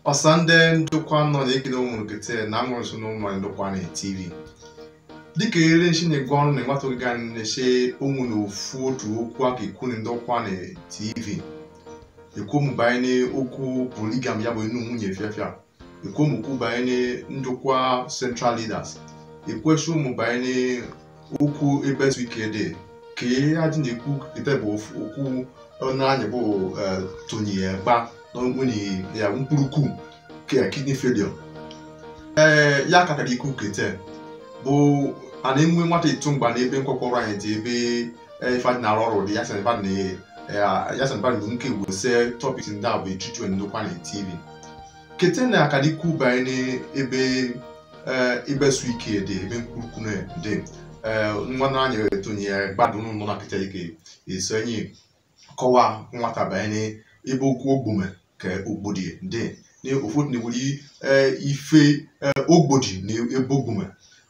ọsande ndokwa nọ na-ekele ụmụrụ kete na amụrụ so n'ụmụ ndokwa na tv dịka ere nshi na-egwe ọrụ na nwata oge anyị na-eche ụmụ na ofu otu okwu aka ekwu na ndokwa na tv ekwu mụ banye n'okwu poligam ya bụ enu nwunye fiafia ekwu mụ kwu banye ndokwa central leaders ekwesị ụmụ banye okwu ebe ezu ike dị ka adị na-ekwu kete bụ okwu ọnụ anyị bụ tony gba n'onwere ya mkpụrụkwu ke kidney failure ee ya kakara ikwu kete bụ a na-enwe nwata ịtụ mgba n'ebe nkwakọrọ anyị dị ebe ife na-arụ ọrụ dị ya sanba na nke wese topic ndị a bụ echichu ndokwa na tv kete na akara ikwu banye n'ebe ebe su ike dị ebe mkpụrụkwu dị nwa na anyị tụnye gbadụ n'ụlọ na kete ike esonye kọwaa nwata banye ebe okwu ogbume ka ogbodi dị na ụfọdụ na-ewere ife ogbodi na ebe ogbume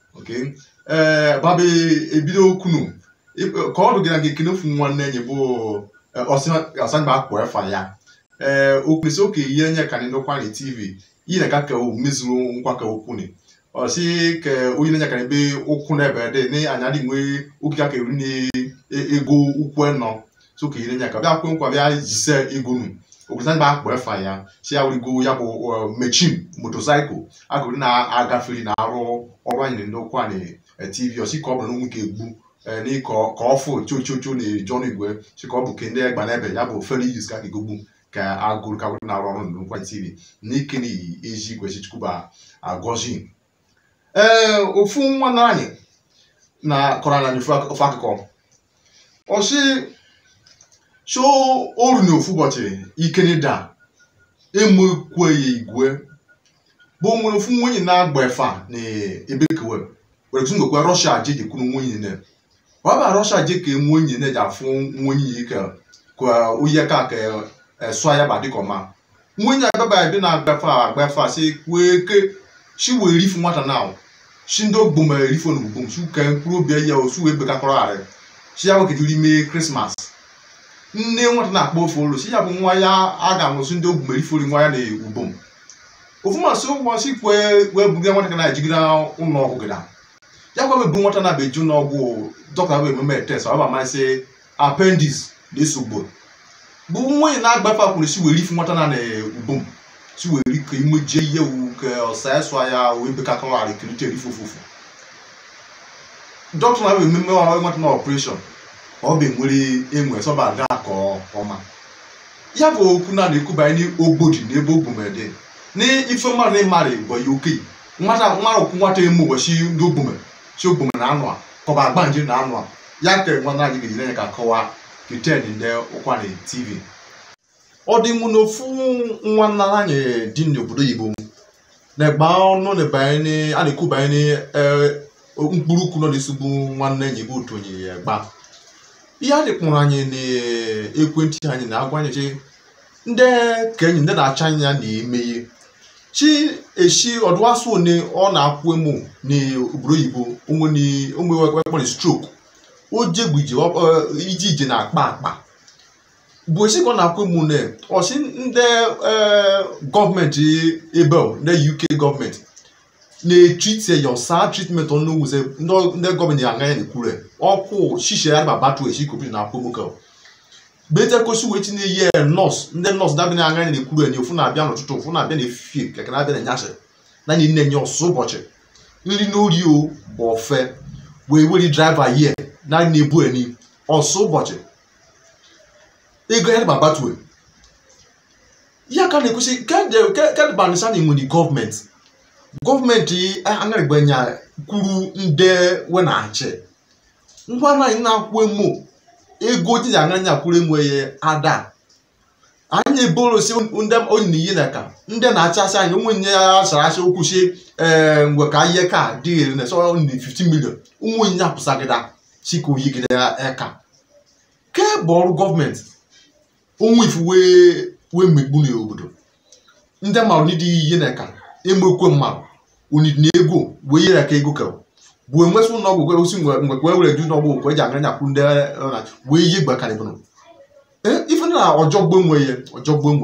babe ebido kwunu ka ọ dụgara gị kene ofu nwanne enyi bụ ọsanba akpọ efa ya ee okwesị oke ihe nye ka ndokwa na tv yi na ka ka mezuru nkwa ka okwu ni ọsị ka onye na-enye ka ebe ụkwụ na ebe dị na anya dị nwee oge aka eri na ego ụkwụ nọ so ka ihe nye ka bịa kwe nkwa bịa jise ego nu okwesị ba akpọ efa ya si ya wurigo ya bụ mechin motosaịkụl agụrụ na-agafere na arụ ọrụ anyị ndokwa na tv ọsị ka ọ bụrụ na nwoke egbu ni ka ọ fụ chochocho na jọn igwe si ka ọ bụ kende egba n'ebe ya bụ fere yus ka egogbu ka agụrụ ka na arụ ọrụ ndokwa tv n'ike na eji igwe chichukwuba agọzi ee ofu nwanne anyị na kọrọ anyị ofu akụkọ ọsị so oru na ofu ụbọchị ikeneda emekwe ya igwe bụ nwere ofu nwunye na-agba efa na ebe kewe were tụ ngokwe rọsha je jekwuru nwunye ne ọ ba rọsha je ka nwunye ne ji afụ nwunye ya ka ka oyi ka ka sụa ya ba dịka ọma nwunye ababa ebe na-agba efa agba efa si kwee ke shi wee rifu nwata na shi ndị ogbom erifo na ogbom shi ka mkpụrụ obi ya osu wee bekakọrọ arị shi ya weketiri ime krismas nne nwata na-akpọ ofe olu si ya bụ nwa ya a ga-anwụsị ndị ogbu merifori nwa ya na ubom ofumasị ụbọchị kwe wee buga nwata ka na-ejigide ụlọ ọgwụ gịda ya gwa ebu nwata na beju n'ọgwụ dọkịta bụ ememe test ọ bụ amasị appendix na-esogbo bụ nwanyị na-agbafe akwụrụ si were ifu nwata na na ubom si were ka imejie ihe wu ka ọsa ya sụa ya wee bekakọrọ kirite erife ofufu dọkịta na bụ ememe nwata na ọpụreshọn ọ bụ nwere enwe sọba aga ka ọma ya bụ okwu na na-ekwu banye n'ogbodi na ebe ogbumede na ife mmadụ na ịmarị bụ ya oke nwata nwara okwu nwata eme ụbọchị ndị ogbume chi ogbume na anụ a kọba agba nje na anụ a ya ka nwana anyị ga-ejire ya ka kọwaa keten ndị ụkwa na tv ọ dị mụ na ofu nwanna anyị dị n'obodo Igbo na-egba ọnụ na banye a na-ekwu banye mkpụrụ ukwu nọ n'esogbu nwanne enyi bụ otu onye ya gba ihe a dịkpụrụ anyị n'ekwentị anyị na-agwa anyị chi ndị ka enyi ndị na-acha anya na-emeghe chi eshi ọdụwasụ one ọ na-akwụ emu n'obodo oyibo onwekpọrọ strok o jegbuje ije ije na-akpa akpa bụ esi ka ọ na-akwụ emu na ọsị ndị gọọmenti ebe ndị uk gọọmenti na-etrite ya ọsa tritment ọnụ wuze ndị gọọmenti anya ya na-ekwure ọkwụ shishe ya ba batu eshi kopi na akwụmokel bete kosi wee tinye ihe nọọsụ ndị nọọsụ dabi na anya na-ekwuru enye ofu na-abịa n'ụtụtụ ofu na-abịa n'efifie keke na-abịa na nyasị na anyị na-enye ọsụ ụbọchị nri n'ori o bụ ofe wee weri draiva yie na na-ebu eni ọsụ ụbọchị ego ya ba batue ya ka na-ekwesị kedbanisa na enwere gọọmenti gọọmenti anaghịgbanya kwuru nde we na-achị ngwa anyị na-akwụ emo ego ji ya anya kwuru enweghị ada anyị eborosi ndị onye ihe na ka ndị na-achasị anyị onwe nye ya sara asị okwu si ee ngwe ka ihe ka dị ere na sọ ndị 15 million ụmụ onye apụsagịda si ka oyi gide eka ke bụ ọrụ gọọmenti onwe ifu wee megbu n'obodo ndị marụ n'ịdị ihe na ka emekwe mmadụ onidi na ego wee yere ka ego ka bụ enwesị ụlọ ọgwụ kwere osi mgbe kwe were ju n'ọgwụ kwe ji aganya nyakwu ndị na wee yi gbakarị bụrụ ife na ọjọgbo enwe ya ọjọgbo enwe ya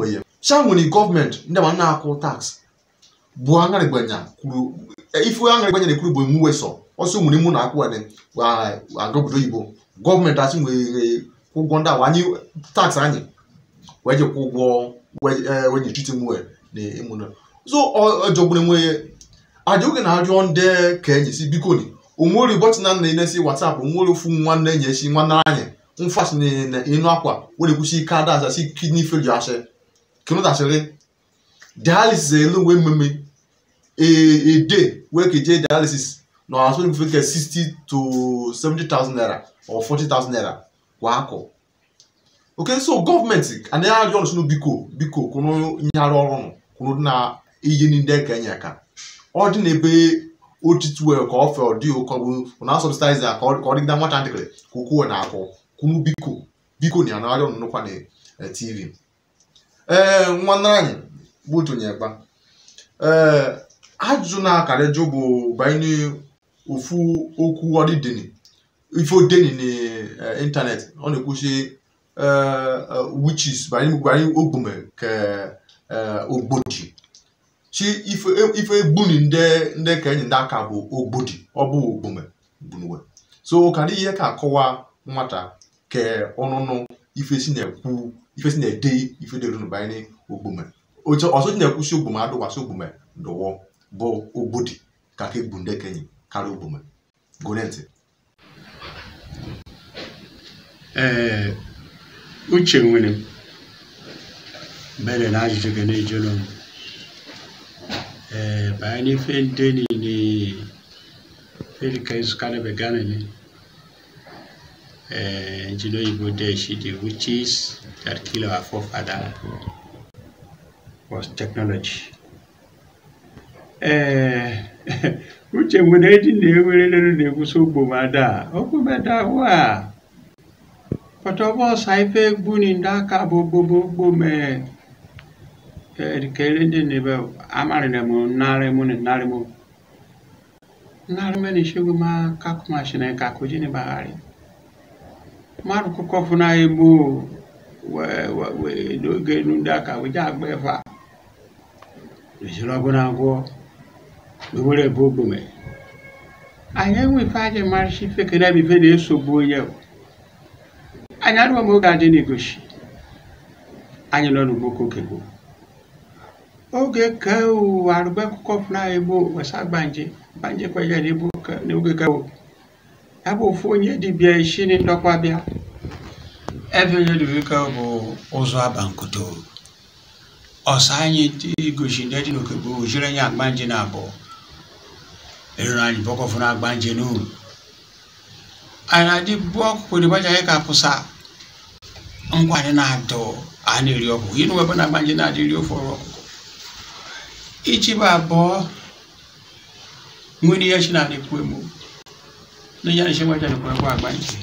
sha nwere gọọmenti ndị ma na-akwụ tax bụ aṅarịgbanya kwuru ife aṅarịgbanya na-ekwuru bụ emuwe sọ ọsọ nwere mụ na akwụ ene aga obodo oyibo gọọmenti asị nwere ụgwọ ndị awa anyị tax anyị wee jekwa ụgwọ wee nye titi mwe na ịmụna so ọjọgburu enwe aja oge na-arịọ ndị ka enyi si biko ni onwere ụbọchị na nna enesi whatsapp onwere ofu nwanne enyi esi nwanne anyị mfas na ịnụ akwa were kwụsị ike ada aza si kidney failure asị kenu dasịrị dialysis elu wee mmemme a day wee keje dialysis na asụ nke nke 60 to 70,000 naira or 40,000 naira kwa akọ oke so gọọmenti anaghị arịọ ọrụ sinu biko biko kwụrụ ihe arụ ọrụ nụ kwụrụ na ihe ndị ka enye aka ọ dị n'ebe otiti wee ka ọ fe ọ dị ụkọ bụ na subsidize ka ọ dịgide nwata ntịkịrị ka ukwuo na akwụ kwụrụ biko biko na anarị ọnụ nụkwa na tv ee nwanne anyị bụ otu onye gba ee ajụjụ na-akarị jụ bụ banyere ofu okwu ọdịdeni ife odeni n'ịntanetị ọ na-ekwuchi witches banyere banyere ogbume ka ogbodi chi ife ife egbuni ndị ndị ka enyi ndị aka bụ ogbodi ọ bụ ogbume gbunuwe so ka ihe ka akọwa nwata ka ọnụnụ ife si na-ekwu ife si na-ede ife dịrị nụ banyere ogbume ọzọ ji na-ekwusi ogbume adụkwasị ogbume ndụwọ bụ ogbodi ka ka egbu ndị kenyi karịa ogbume gụrụ ntị ee uche nwere mbere na ajụjụ gị na-ejụrụ m ee banye n'ife ndị niile felika izukarịbe ganani uh, engineer Igbo Deshi, the witches that kill our forefather was technology. Eh, uche nwere eji na-ewerelere na-ekwusi ogbomada ogbomada wa pọtọbọsa ife gbuni ndị aka bụ gbogbo mee kere ndị na-ebe amarịrị m narị mụ na narị mụ narị mụ na ishegbu ma kakụmashi na kakụji na bagharị mmadụ kụkọ fụna egbo n'oge enu ndị aka wee agba efe a ejiri ọgụ na agwọ wewere ebe ogbome anyị enwe ife aja marịcha ife kere ebe ife na-esogbu onye anyị adịghị m oge adị n'igoshi anyị nọ n'ugbo kokegbo oge ka arụgbe akụkọ fụna egbo wesa gbanje gbanje kweje n'oge ka ya bụ ofu onye dibịa isi na ndọkwa bịa ebe onye dibịa bụ ụzọ abankoto ọsọ anyị igosi ndị dị n'okegbo ojiri anyị agbanje na abụọ eruru anyị bọkọfụ na agbanje n'uru anyị na-adị bụ ọkụkụ dị gbaja anyị ka pụsa nkwadị na-adọ a na-eri ọkụkụ ịnụ ebe na agbanje na-adị iri ofe ọrụ ọkụkụ ichi bụ abụọ nwere ihe chi na-adịkwu emu na ya nishe wacha ni kwa agbanje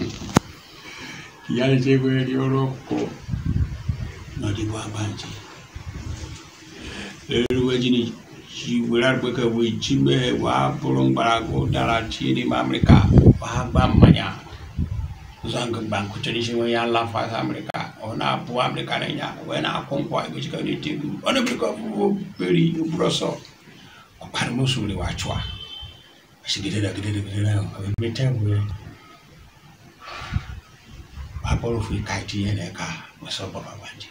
ya nishe kwa ni oroko na di kwa agbanje eru weji ni ji wera gbe ka we ji me wa buru ngbara go dara ti ni ma amerika wa gba mmanya zanga ban ku tani shi wa ya la fa amerika ona bu amerika na nya we na akonkwa go ji ka ni ti ona bi ko fu beri ubroso ko par mo suri wa chwa sigidera gidera gidera abemetengwe apolo fu kaiti yene ka masoba babanje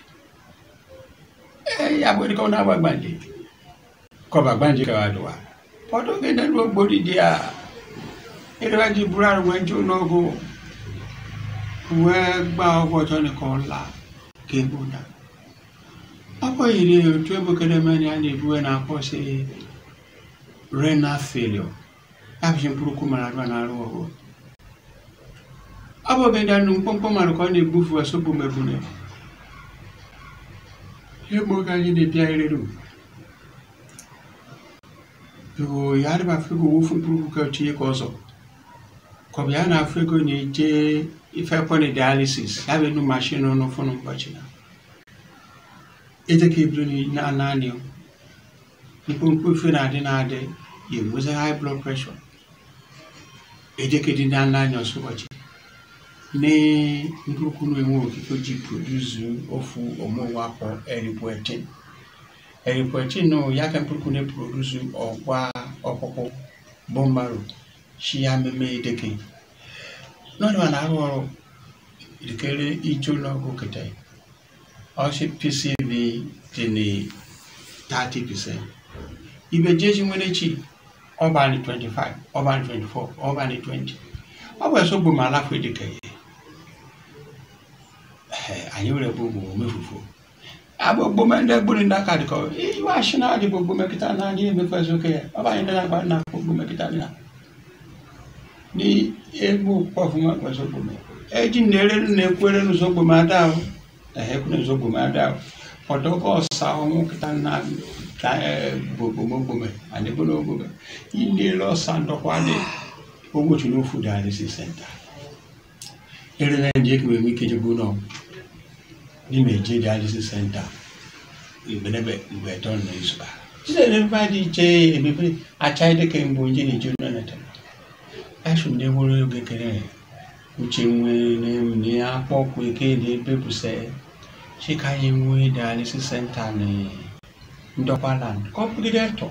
eh ya bodi ko na babanje ko babanje ka wadwa podo ke na lo bodi dia ere wa ji burar wenju nogo we gba ogo to ni ko la ke buda apo ire otu ebukere meni a na-ebuwe na akpọ si renal failure abịa mkpụrụkwu mara arụ na arụ ọgụ ọ bụ oge ndị anụ mkpọmkpọ mara ka ọ na-egbufu asọgbu mebune ihe mgbe oge anyị na-ebịa erere yo ya adịba afọ ego wofu mkpụrụkwu ka tinye ka ọzọ ka ọ bụ ya na-afụ ego na-eje ife pọni dialysis ya bụ enu mashin ọnụ fụnụ ụbọchị na ejeka ebido na naanị mkpụmkpụ ife na-adị na-adị ya enwezi high blood pressure ejekedi ndị anya anya ọsọ ụbọchị ní ndúkúrú enwe okike ji produce ofu ọmụwa kpọ eripoetin eripoetin no ya ka mpụrụkụ na produce ọgwa ọkpụkpụ bọmbarụ shi ya meme edeke n'ọdịwa na arụ ọrụ ìdíkẹ́rẹ́ ijó lọ́gùn kẹtẹ́ ọsẹ pcv dị ní thirty percent ibe jeji nwere chi ọba ní twenty five ọba ní twenty four ọba ní twenty ọ bụ ẹsọ gbòmò aláfọ ìdíkẹ́ yẹ ẹ anyị were bụ gbòmò mefufu abụ gbòmò ndị gbòmò ndị aka dịkọ iwe ashị na adịbụ gbòmò kịta na anyị emefu ẹsọ ke ya ọba anyị ndị na-agba na gbòmò kịta dị na ní egwu kpọfụma ẹsọ gbòmò eji nere na-ekwere n'ụzọgbo m ada ahụ ehekwu n'ụzọgbo m ada ahụ ọdọkọ ọsa ọnwụ kịta na ka gbogbomogbome anyị bụ n'ogbome inele ọsa ndọkwa dị ogbochi n'ofu dialysis center erere ndị ekebe enwe ike jegbu nọ n'ime eje dialysis center igbenebe mgbe eto na izuba chinerefa dị iche emebe acha dịka mbụ nje na-eje nọneta asụ ndị nwere oge kere uche nwere ní akpọkwu eke dị ebebuse chika ya enwe dialysis center na ndọkwaland ka ọ bụgide tọ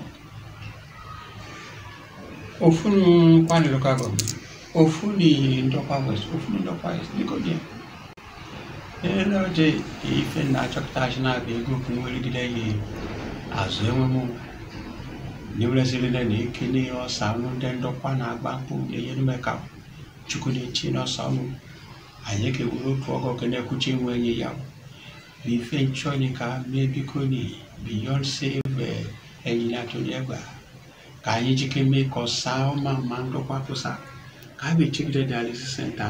ofu nu kwani local government ofu ni ndọkwa west ofu ni ndọkwa east biko dị ele oje ife na-achọpụta achị na-abịa ego okwu nwerigide ya azụ enwemụ nyeweleziri na eke na ọsa ọnụ ndị ndọkwa na-agba mkpụ na-enyere ka chukwu na-echi n'ọsọ ọnụ anyị ga-ewere otu ọgọ oge na-ekwuchi nwe enyi ya bụ ife nchọnyi ka mee biko ni beyond save enyi na atụnye egba ka anyị jike mee ka ọsa ọma ma ndọkwa kwụsa ka a ga-echegide dialysis center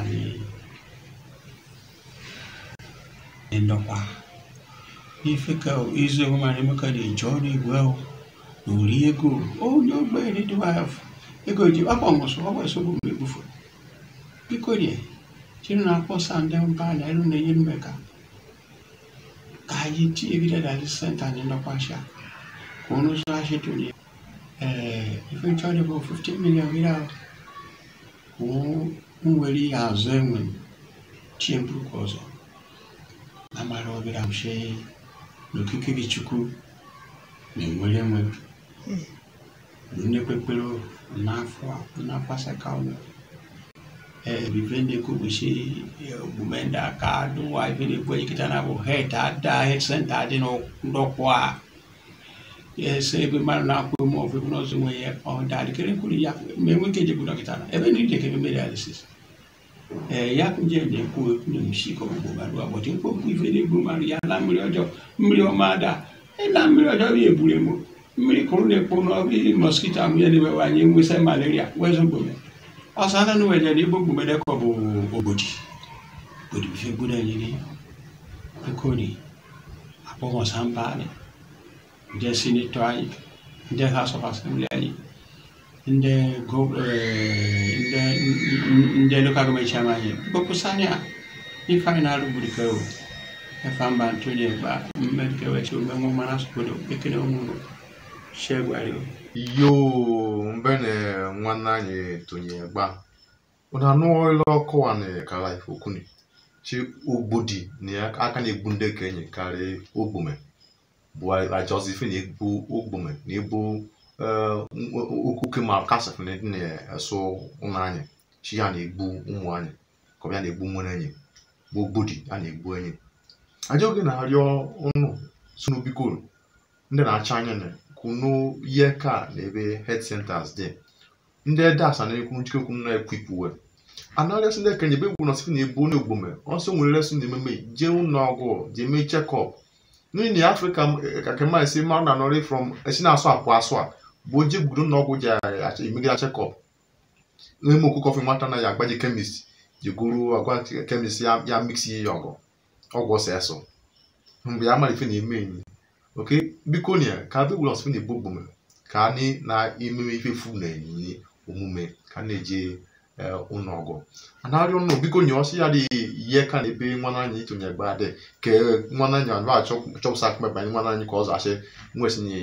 na ndọkwa ife ka izu ewu mara emeka na-eji ọrụ igwe na ori ego onye ogbenye dịwa ego ji akpọ nwụsụ ọgwụ esogbu mgbe egbufu biko rie chiri na-akpọsa ndị mba na elu na-enye mmeka ka anyị tinye gide dialysis center anyị ndọkwasha ka ọnụ ụzọ achị tụnye ee ife nchọrọ bụ 15 million gịrị ahụ kwụ nwere ihe azụ enwe chie mkpụrụ ọzọ na mara ọbịra mshe n'okike gị chukwu na-enwere enwe nnekpekpere n'afọ n'afọ asaka ụlọ vivende kubushi bumenda kadu wa vile kwa kitana bo het ada het center adi no ndokwa yes ebe mar na ko mo fe no zo we on da kere kuri ya me mo keje bu kitana ebe ni de ke me dialysis eh ya kunje ne ku ni mshi ko bo ba do abo tin ko ku vile bu mar ya la mri ojo mri o mada e la mri ojo bi ebure mo mri ko ne ko no bi mosquito am ye ne be wa nyi ngwese malaria wezo gbome ọsàn nínú ẹ̀jẹ̀ ní gbogbo mẹ́lẹ́kọ̀ bó ògbòdì òdì fi gbúdọ̀ yìí ní kíkó ní àpọ̀wọ̀n sáńbà ní ǹjẹ́ sínétọ̀ ayé ǹjẹ́ house of assembly ayé ǹjẹ́ go ǹjẹ́ ǹjẹ́ local government chairman ayé gbogbo sani à ní final gbùdì kẹ́ o ẹ̀fà ń bá tó ní ẹ̀gbà mẹ́ríkẹ́ wẹ̀ tí o mẹ́mú mana sọ̀kòdò kékeré ọmọ ṣẹ́gun ayé o. yo mbene nwanne anyị tonye gba ụna anụọla ọkụwa na kara ifokuni chi ogbodi na ya aka na-egbu ndị kenye karịa ogbume bụ ajọzi ife na-egbu ogbume na ebu okuke ma kasafụ na ndị na-eso ụmụ anyị chi ya na-egbu ụmụ anyị ka ọ bịa na-egbu nwere enyi bụ ogbodi a na-egbu enyi aja oge na-arịọ ụnụ sunu bikoro ndị na-acha anya na kunu ihe ka na ebe health centers dị ndị das na ekwu njike okwu na ekwipụ we anarịasị ndị kenye ebe egwu na sị na ebu onye ogbume ọsọ nwere resị ndị ememe jee ụlọ ọgwụ jee mee chekọp n'ihi na afrịka kakema esi mara na anọrị from esi na-asụ apụ asụ a bụ oje gburu ụlọ ọgwụ ji emegara chekọp n'ime okwu kọfị nwata na ya agbaji kemist ji goro agwa kemist ya miksi ya ọgụ ọgwụ ọsọ eso mgbe ya mara ife na-eme enyi oke biko nia ka bịbụl ọsọ na-ebu ogbume ka anyị na-ememe ife fu na enyi omume ka na-eje ụlọ ọgụ anarịọ nnụ biko nye ọsị ya dị ihe ka na ebe nwana anyị itonye gba dị ka nwana anyị anụ achọpụsa akpụkpa anyị nwana anyị ka ọ zachi nwesinye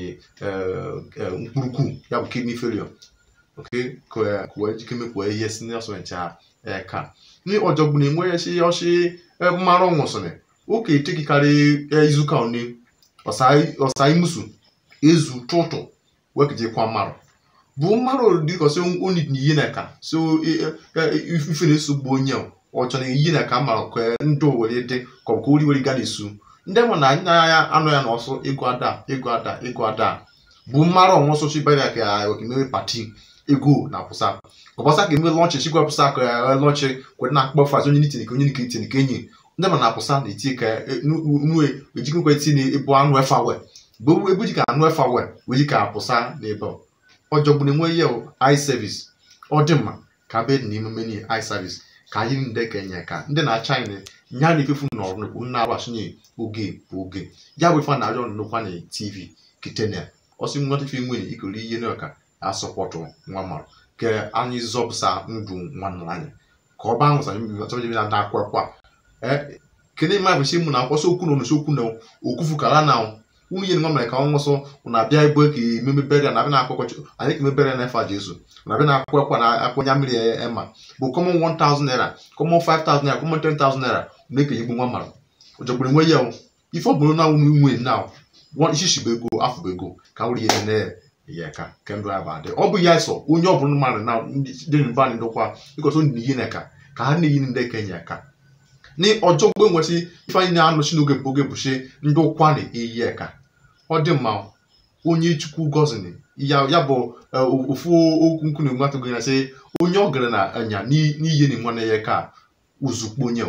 mkpurukwu ya bụ kidney failure oke ka wee jikeme kwee ihe si n'ọsọ nche ha eka ni ọjọgbọn enwe ya si ọsi mmarụ nwụsịrị oke etekikarị izuka one ọsa imusu ezu tụtụ wekije kwa mmarụ bụ mmarụ dịka ọsị onye na iyi na ka so ife na-esogbu onye ọ chọrọ iyi na ka mmarụ ka ndụ were dị ka ọ bụ ka ori were ga na-esu ndị ma na anya ya anụ ya n'ọsọ ego ada ego ada ego ada bụ mmarụ ọnwụ ọsọ chibere ka okimewe pati ego na pụsa kọpọsa ka eme lọnchị chikwa pụsa ka lọnchị kwere na-akpọ fazi onye nitini ka onye nika itini ka enyi ndị ma na-apụsa na eti ka nue ejikwa itinye ebu anụ efa we bụ ebu ji ka anụ efa we wee ka apụsa na ebe ọjọgbụ na enwe ihe i service ọ dị mma ka be na emume ni i service ka anyị ndị ka enye ka ndị na china nya na ifefu nọrọ n'okwu nna agbachinye oge bụ oge ya bụ ife na-arịọ nnukwu na tv kitenia ọsị nwata ife nwere ikori ihe n'ọka asọpọtụ nwa mara ka anyị zọpụsa ndụ nwanne anyị ka ọ baa nwụsa chọbụjebe na akwa kwa kedu ma bụ si mụ na akwọsọ okwu na onusi okwu na okwufu kara na nwunye nwa mere ka ọ nwụsọ na-abịa ebe ka ememe bere na abịa na-akwa ọkọchị anyị ka emebere na efa jesu na abịa na-akwa akwa na akwanya mmiri ema bụ common 1000 naira common 5000 naira common 10000 naira na-ekenye egbu nwa mara ụjọgburu nwe ya ife ọ bụrụ na nwunye nwe na isi bụ ego afọ bụ ego ka nwere ihe na ya ka kendụ ya ba dị ọ bụ ya sọ onye ọ bụla mmadụ na dị mba ndị ndokwa ịkọsọ ndị iyi na ka ka ha na-eyi ndị kenye ka ni ọjọọ gbe nwesị ife anyị na-anọchi n'oge bụ oge bụchi ndị ụkwa na-eyi eka ọ dị mma onye chukwu gọzini ya ya bụ ofu okwu nkwu na nwata gị sị onye ọ gara na anya n'ihe na nwanne ya ka uzukpo onye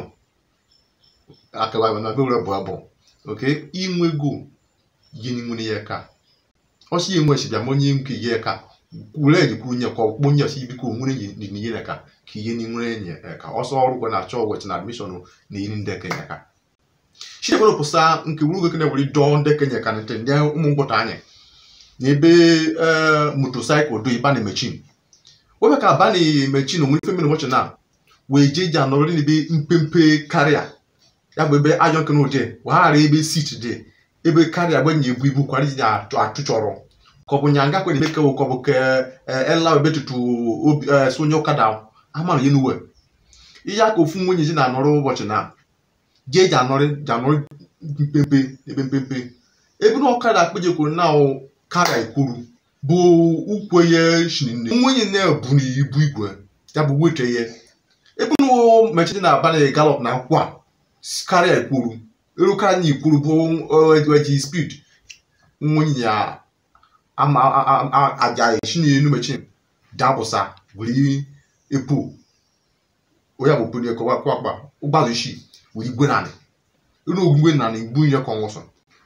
akawa na be were bụ abụ oke inwe ego yini nwere ya ka ọsị enwe si bịa ma onye nke ihe ka kwuru eji kwuru nye ka ọkpụkpọ nye ọsị biko nwere yi n'ihe na ka ka ihe ni nwere enye ka ọsọ ọrụ kwa na-achọ wet na admishọn na iri ndị kenye ka chinekwere pụsa nke wuru gokene were dọọ ndị kenye ka nte ndị ụmụ mkpọta anyị na ebe motosaịkụl do ịba na mechin obe ka aba na mechin onwere ife mere ụbọchị na wee jee ji anọrọ n'ebe mpempe karịa ya bụ ebe ajọ nke n'ụdị waghara ebe sit dị ebe karịa gbenye ebu ibu kwara ji atụchọrọ ka ọ bụ nyanga kwere eme kewo ka ọ bụ ke ela ebe tutu sonye ụkada amara ya n'uwe ihe aka ofu nwunye ji na-anọrọ ụbọchị na jee ji anọrị ji anọrị mpempe ebe mpempe ebe na ọkada akpejekwuru na kara ekwuru bụ ukwe ya shinne nwunye na-ebu n'ibu igwe ya bụ wete ya ebe na mechidi na abana galop na nkwụ a karịa ekwuru elu karịa ikwuru bụ eji speed nwunye ya aja eshini enu mechin dapụsa were epo onye bụ pụrụ ekọwa kwa akpa ụgbọala isi were igwe nanị elu ogwugwe nanị igbu ihe ka ọnwụsọ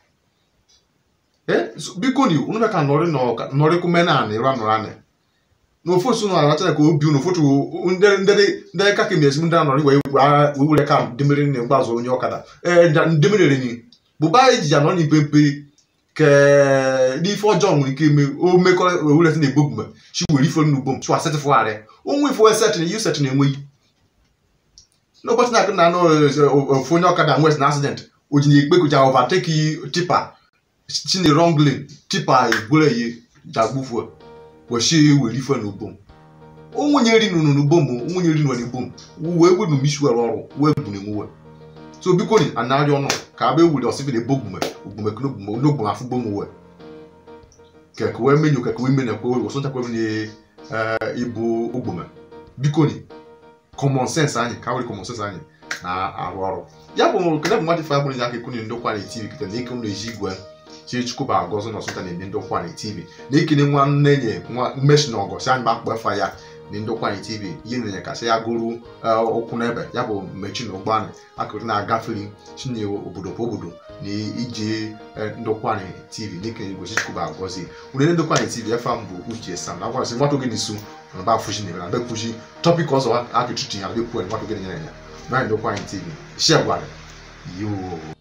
biko ni unu ka nọrị nọrị kume nanị ra nọrọ anị na ofu osu nọ aracha ka obi unu fotu ndị ka kemgbe esi ndị anọrị wee were ka ndemere na mgbazụ onye ọkada ee ndemere ni bụba ejiji anọ na mpempe ke n'ife ọjọọ nwere ike ime o mekọrọ ewuleta na egbogbume chi were ife n'ugbo m chụwa setịfụgharị onwe ife set na yu set na enweghị n'ụbọchị na-akụ na anụ ofu onye ọkada nwes na accident o ji na ekpe kụja overtake tipa si na wrong lane tipa egbure ihe jagbufuo weshi were ife n'ugbo m onwenye ri nụnụ n'ugbo m onwenye ri nụrụ n'ugbo m wee wenu m isi were ọrụ wee bu na enwewe so biko ni anarị ọnụ ka abịa ewuri ọsịfị ebogbume ogbume knogbume onogbume afụgbo m we keke wee menyo keke wee menyo kwe wee sọnchakwa m ibu ogbume biko ni common sense anyị ka were common sense anyị na-arụ ọrụ ya bụ kene bụ mmadụ ife abụrụ aka ekwu ndokwa na tv kete na ike m na-eji igwe chi chukwuba agọzọ na ọsụnta na-ede ndokwa na tv na ekene nwanne nye nwa mmechi na ọgọ si anyị gbakpọ efa ya na ndokwa na tv ihe na-enye kasị ya gụrụ ụkwụ n'ebe ya bụ mmechi na ụgbọ anyị akụrụ na-agafere chinye obodo kwa obodo na iji ndokwa na tv n'ike igwe chukwuba agọzi unene ndokwa na tv efa m bụ uche sam na agwarasị nwata oge n'isu na ba afụchi na ebe na bekwuchi tọpik ọzọ akụchuchi ya bekwuo nwata oge na-enye ya na ndokwa na tv share gwara yoo